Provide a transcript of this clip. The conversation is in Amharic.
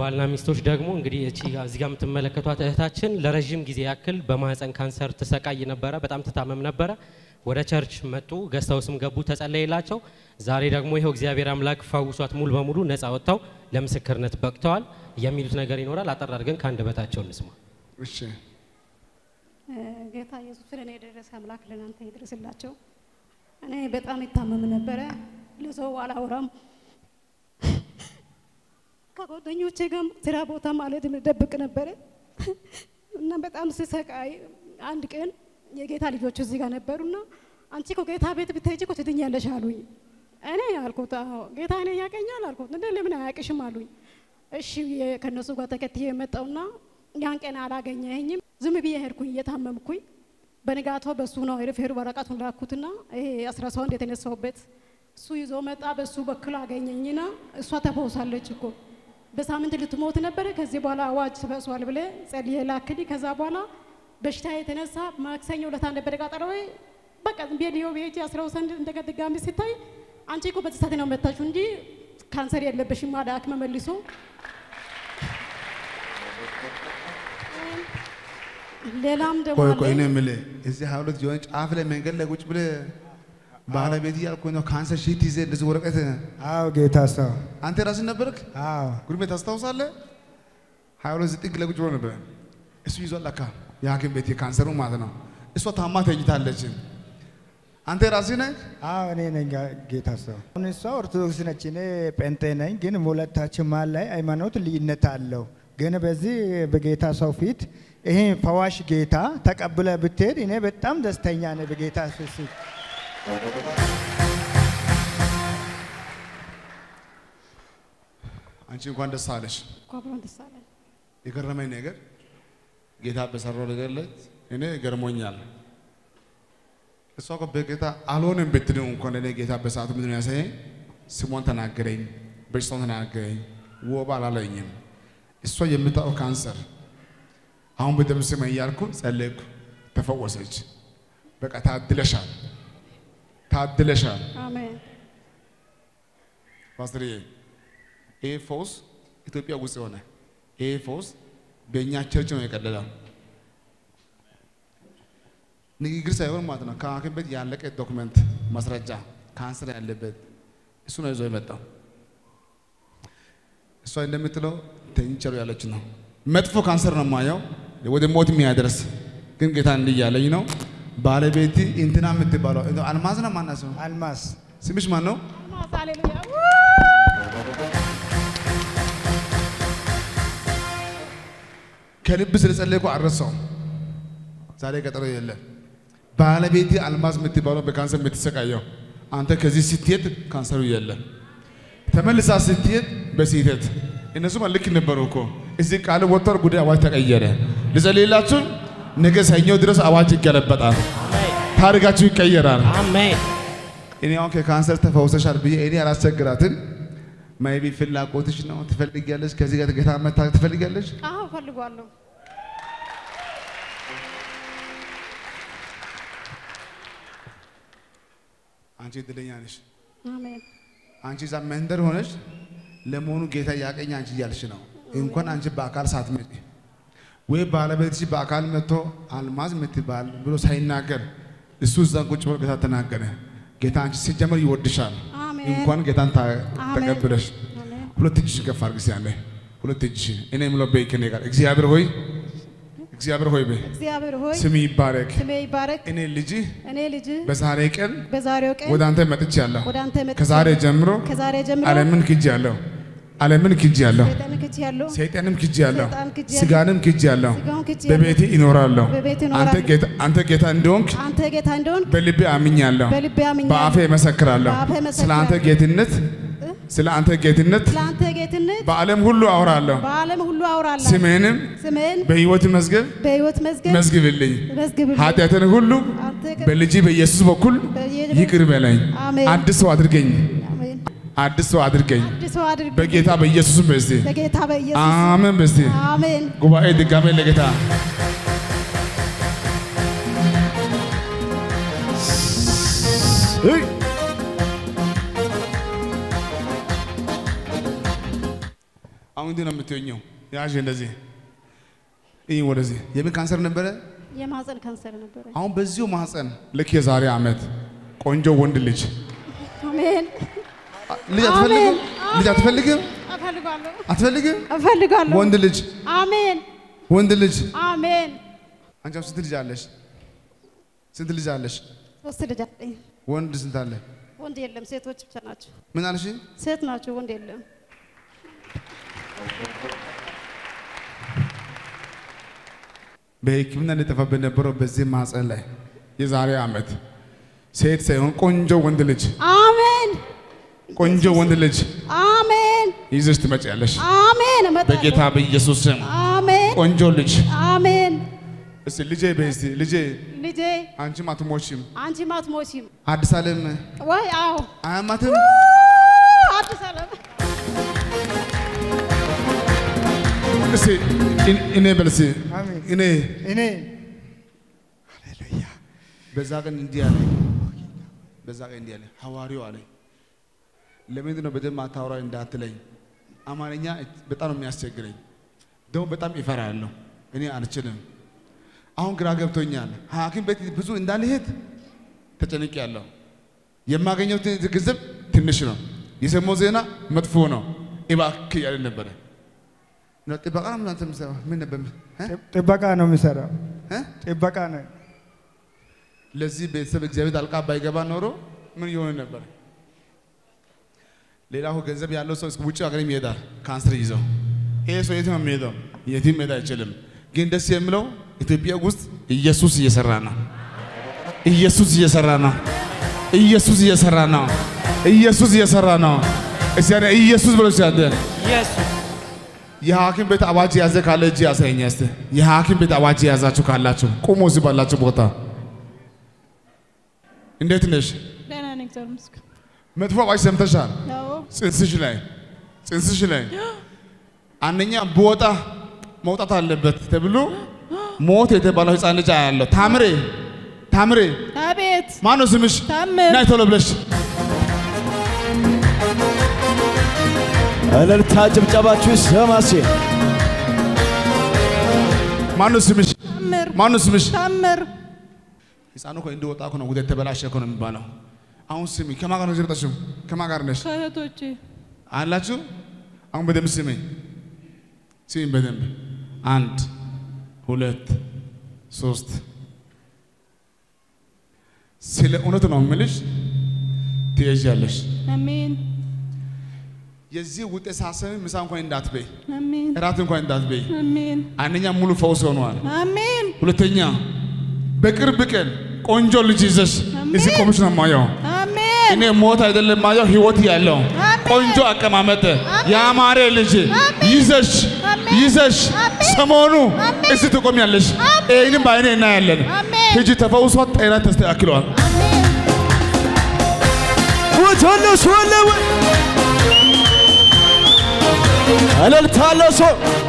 ባልና ሚስቶች ደግሞ እንግዲህ እቺ ጋ- እዚህ ጋር የምትመለከቷት እህታችን ለረዥም ጊዜ ያክል በማህፀን ካንሰር ትሰቃይ ነበረ። በጣም ትታመም ነበረ። ወደ ቸርች መጡ፣ ገዝተው ገቡ፣ ተጸለየላቸው። ዛሬ ደግሞ ይኸው እግዚአብሔር አምላክ ፈውሷት ሙሉ በሙሉ ነፃ ወጥተው ለምስክርነት በቅተዋል። የሚሉት ነገር ይኖራል። አጠር አድርገን ከአንደበታቸው እንስማ። እሺ ጌታ ኢየሱስ ስለ እኔ የደረሰ አምላክ ለእናንተ ይድረስላቸው። እኔ በጣም ይታመም ነበረ። ለሰው አላወራም። ከጓደኞቼ ጋር ስራ ቦታ ማለት ደብቅ ነበረ እና በጣም ስሰቃይ አንድ ቀን የጌታ ልጆች እዚህ ጋር ነበሩና አንቺ እኮ ጌታ ቤት ብትሄጂ እኮ ትድኛለሽ አሉኝ። እኔ አልኩት አዎ ጌታ እኔ ያቀኛል አልኩት። እንደ ለምን አያውቅሽም አሉኝ። እሺ ብዬ ከእነሱ ጋር ተከትዬ የመጣውና ያን ቀን አላገኘኝም። ዝም ብዬ ሄድኩኝ እየታመምኩኝ። በንጋቶ በሱ ነው ሪፌር ወረቀቱን ላኩትና ይሄ አስራ ሰው የተነሳውበት እሱ ይዞ መጣ። በሱ በኩል አገኘኝና እሷ ተፈውሳለች እኮ በሳምንት ልትሞት ነበረ። ከዚህ በኋላ አዋጅ ተፈሷል ብለ ጸልዬ ላክልኝ። ከዛ በኋላ በሽታ የተነሳ ማክሰኞ ዕለት ነበረ ቀጠሮ። በቃ ዝም ብዬ ሊዮ ቤት አስራው ሰንድ እንደገና ድጋሚ ሲታይ አንቺ እኮ በዚህ ሰዓት ነው መታችሁ እንጂ ካንሰር የለበሽም አለ ሐኪም መልሶ ሌላም ደግሞ ቆይ አለ። ቆይ እኔ የምልህ እዚህ ሀያ ሁለት የሆነ ጫፍ ላይ መንገድ ላይ ቁጭ ብለህ ባለቤት እያልኩህ ነው ካንሰር ሺት ይዘህ እንደዚህ ወረቀት አዎ ጌታ ሰው አንተ ራስህ ነበርክ አዎ ጉርሜ ታስታውሳለህ? ሀያ ሁለት ጥግ ላይ ቁጭ ብሎ ነበር። እሱ ይዟል ለካ የሐኪም ቤት የካንሰሩ ማለት ነው። እሷ ታማ ተኝታለች። አንተ ራስህ ነህ? አዎ እኔ ነኝ ጋ- ጌታ ሰው። አሁን እሷ ኦርቶዶክስ ነች፣ እኔ ጴንጤ ነኝ። ግን ሁለታችን መሀል ላይ ሃይማኖት ልዩነት አለው። ግን በዚህ በጌታ ሰው ፊት ይሄ ፈዋሽ ጌታ ተቀብለ ብትሄድ እኔ በጣም ደስተኛ ነኝ በጌታ ፊት አንቺ እንኳን ደስ አለሽ። እኮ አብሮን ደስ አለን። የገረመኝ ነገር ጌታ በሰራው ነገር ላይ እኔ ገርሞኛል። እሷ እኮ በጌታ አልሆንም ብትለው እንኳን እኔ ጌታ በሰዓቱ ምንድን ነው ያሳየኝ? ስሟን ተናገረኝ፣ በሽታውን ተናገረኝ፣ ወባ አላለኝም። እሷ የምታውቀው ካንሰር አሁን በደም ስመኝ እያልኩ ጸለይኩ፣ ተፈወሰች። በቃ ታድለሻል፣ ታድለሻል። አሜን ፓስተርዬ ይሄ ፈውስ ኢትዮጵያ ውስጥ የሆነ ይሄ ፈውስ በእኛ ቸርች ነው የቀለለው። ንግግር ሳይሆን ማለት ነው። ከሐኪም ቤት ያለቀ ዶክመንት ማስረጃ ካንሰር ያለበት እሱ ነው ይዞ የመጣው። እሷ እንደምትለው ተኝቸሩ ያለች ነው። መጥፎ ካንሰር ነው የማየው ወደ ሞት የሚያደርስ ግን ጌታ እንዲህ እያለኝ ነው። ባለቤት እንትና የምትባለው አልማዝ ነው ማናት ነው? አልማስ ስምሽ ማን ነው? ሃሌሉያ ከልብ ስለጸለይኩ አልረሳውም። ዛሬ ቀጠሮ የለም። ባለቤቴ አልማዝ የምትባለው በካንሰር የምትሰቃየው አንተ ከዚህ ስትሄድ ካንሰሩ የለም። ተመልሳ ስትሄድ በስህተት እነሱም ልክ ነበሩ እኮ እዚህ ቃል ወጥቷል። ጉዳይ አዋጅ ተቀየረ። ልጸልይላችሁ። ነገ ሰኞ ድረስ አዋጅ ይገለበጣል። ታሪካችሁ ይቀየራል። አሜን። እኔ አሁን ከካንሰር ተፈውሰሻል ብዬ እኔ አላስቸግራትን። ማይቢ ፍላጎትሽ ነው ትፈልጊያለሽ። ከዚህ ጋር ጌታ መታ ትፈልጊያለሽ። አዎ እፈልጋለሁ። አንቺ እድለኛ ነሽ። አሜን አንቺ እዛ መንደር ሆነሽ ለመሆኑ ጌታ ያቀኝ አንቺ እያልሽ ነው። እንኳን አንቺ በአካል ሳትመጪ ወይ ባለቤትሽ በአካል መጥቶ አልማዝ የምትባል ብሎ ሳይናገር እሱ እዛ ቁጭ ብሎ ጌታ ተናገረ። ጌታ አንቺ ሲጀመር ይወድሻል። አሜን እንኳን ጌታን ታ- አሜን። ተቀብለሽ አሜን ሁለት እጅሽ ከፍ አድርጊ እስኪ ያለ ሁለት እጅሽ እኔ የምለው በይ ከእኔ ጋር እግዚአብሔር ሆይ እግዚአብሔር ሆይ በይ እግዚአብሔር ሆይ ስም ይባረክ። ስሜ ይባረክ። እኔ ልጅህ እኔ ልጅ በዛሬ ቀን በዛሬው ቀን ወደ አንተ መጥቻለሁ። ወደ አንተ መጥቼ ከዛሬ ጀምሮ ከዛሬ ጀምሮ ዓለምን ክጄአለሁ። ዓለምን ክጄአለሁ። ሰይጣን ክጅ ያለው ሰይጣንም ክጄአለሁ። ሰይጣን ክጄአለሁ። ስጋንም ክጄአለሁ። ስጋውን ክጄ በቤቴ ይኖራለሁ። በቤቴ አንተ እኖራለሁ። ጌታ አንተ ጌታ እንደሆንክ አንተ ጌታ እንደሆን በልቤ አምኛለሁ። በልቤ አምኛለሁ። በአፌ እመሰክራለሁ። በአፌ ስለ አንተ እመሰክራለሁ። ጌትነት ስለ አንተ ጌትነት ስለ አንተ ጌትነት በዓለም ሁሉ አወራለሁ። በዓለም ሁሉ አውራለሁ። ስምህንም ስምህን በሕይወት መዝገብ በሕይወት መዝገብ መዝግብልኝ። መዝግብልኝ። ኃጢአትን ሁሉ አንተ ጌ- በልጅ በኢየሱስ በኩል በየ- ይቅር በለኝ። አሜን። አዲስ ሰው አድርገኝ። አሜን። አዲስ ሰው አድርገኝ። አዲስ ሰው አድርግ በጌታ በኢየሱስ በስቲ በጌታ በኢየሱስ አሜን በስቲ አሜን። ጉባኤ ድጋሜ ለጌታ አሁን አሁን እንዲህ ነው የምትኘው። ያዥ እንደዚህ ይህ ወደዚህ የምን ካንሰር ነበረ? የማህፀን ካንሰር ነበረ። አሁን በዚሁ ማህፀን ልክ የዛሬ ዓመት ቆንጆ ወንድ ልጅ አሜን። ልጅ አትፈልግም? አሜን። ልጅ አትፈልግም? እፈልጋለሁ አትፈልግም? እፈልጋለሁ። ወንድ ልጅ አሜን ወንድ ልጅ አሜን። አንቺ አሁን ስንት ልጅ አለሽ? ስንት ልጅ አለሽ? ሶስት ልጅ አለኝ። ወንድ ስንት አለ? ወንድ የለም፣ ሴቶች ብቻ ናቸው። ምን አልሽ? ሴት ናቸው፣ ወንድ የለም። በሕክምና እንደጠፋበት ነበረው በዚህ ማህፀን ላይ የዛሬ ዓመት ሴት ሳይሆን ቆንጆ ወንድ ልጅ አሜን ቆንጆ ወንድ ልጅ አሜን ይዘሽ ትመጪያለሽ። አሜን። እመጣለሁ። በጌታ በኢየሱስ ስም አሜን ቆንጆ ልጅ አሜን። እስቲ ልጄ በይ እስቲ ልጄ ልጄ አንቺም አትሞቺም። አንቺም አትሞቺም አዲስ ዓለም ወይ? አዎ አያማትም። አዲስ ዓለም እስቲ እኔ- እኔ በል እስቲ አሜን። እኔ እኔ ሃሌሉያ በዛ ቀን እንዲህ አለ። በዛ ቀን እንዲህ አለ ሐዋርያው አለ ለምንድን ነው በደንብ አታወራኝ እንዳትለኝ፣ አማርኛ በጣም ነው የሚያስቸግረኝ፣ ደግሞ በጣም ይፈራለሁ፣ እኔ አልችልም። አሁን ግራ ገብቶኛል። ሐኪም ቤት ብዙ እንዳልሄድ ተጨንቄያለሁ። የማገኘው ት- ገንዘብ ትንሽ ነው፣ የሰማው ዜና መጥፎ ነው። እባክህ እያለ ነበረ። ነው ጥበቃ ነው ምናምን የምትሰራው? ምን ነበር እ? ጥበቃ ነው የሚሰራው። እ? ጥበቃ ነው። ለዚህ ቤተሰብ እግዚአብሔር ጣልቃ ባይገባ ኖሮ ምን ይሆን ነበር? ሌላው ገንዘብ ያለው ሰው እስከ ውጭ ሀገር ይሄዳል ካንሰር ይዘው። ይሄ ሰው የትም ነው የሚሄደው? የትም መሄድ አይችልም። ግን ደስ የሚለው ኢትዮጵያ ውስጥ ኢየሱስ እየሰራ ነው። ኢየሱስ እየሰራ ነው። ኢየሱስ እየሰራ ነው። ኢየሱስ እየሰራ ነው። እስቲ ያኔ ኢየሱስ ብሎ ሲያደ ኢየሱስ የሐኪም ቤት አዋጅ የያዘ ካለ እጅ ያሳየኝ እስቲ። የሐኪም ቤት አዋጅ የያዛችሁ ካላችሁ ቁሙ እዚህ ባላችሁ ቦታ። እንዴት ነሽ? ደህና ነኝ፣ እግዚአብሔር ይመስገን። መጥፎ አዋጅ ሰምተሻል? አዎ ጽንስሽ ላይ ጽንስሽ ላይ አንደኛ ብወጣ መውጣት አለበት ተብሎ ሞት የተባለው ህፃን ልጅ አያለሁ። ታምሬ ታምሬ አቤት ማን ነው ስምሽ? ታምር ናይ ቶሎ ብለሽ እልልታ ጭብጨባችሁ ይሰማሴ ማን ነው ስምሽ? ታምር ማን ነው ስምሽ? ታምር ህፃኑ እኮ እንደወጣ እኮ ነው ወደ ተበላሸ እኮ ነው የሚባለው። አሁን ስሚ፣ ከማን ጋር ነው የመጣሽው? ከማን ጋር ነሽ? ከእህቶቼ አላችሁ? አሁን በደንብ ስሚ፣ ስሚ በደንብ አንድ ሁለት ሶስት። ስለ እውነት ነው የምልሽ፣ ትሄጃለሽ። አሜን የዚህ ውጤት ሳሰብ ምሳ እንኳን እንዳትበይ፣ አሜን እራት እንኳን እንዳትበይ። አሜን አንደኛ ሙሉ ፈውስ ሆኗል። አሜን ሁለተኛ በቅርብ ቀን ቆንጆ ልጅ ይዘሽ አሜን። እዚህ ቆምሽ ነው የማየው። አሜን እኔ ሞት አይደለም ማየው ህይወት ያለው አሜን። ቆንጆ አቀማመጥ ያማረ ልጅ አሜን። ይዘሽ አሜን። ይዘሽ አሜን። ሰሞኑ አሜን። እዚህ ትቆሚያለሽ። አሜን። ይህንም በአይኔ እናያለን። አሜን። ሂጂ ተፈውሷት፣ ጤና ተስተካክሏል። አሜን ውትልስ ወለወ እልልታ ለሶ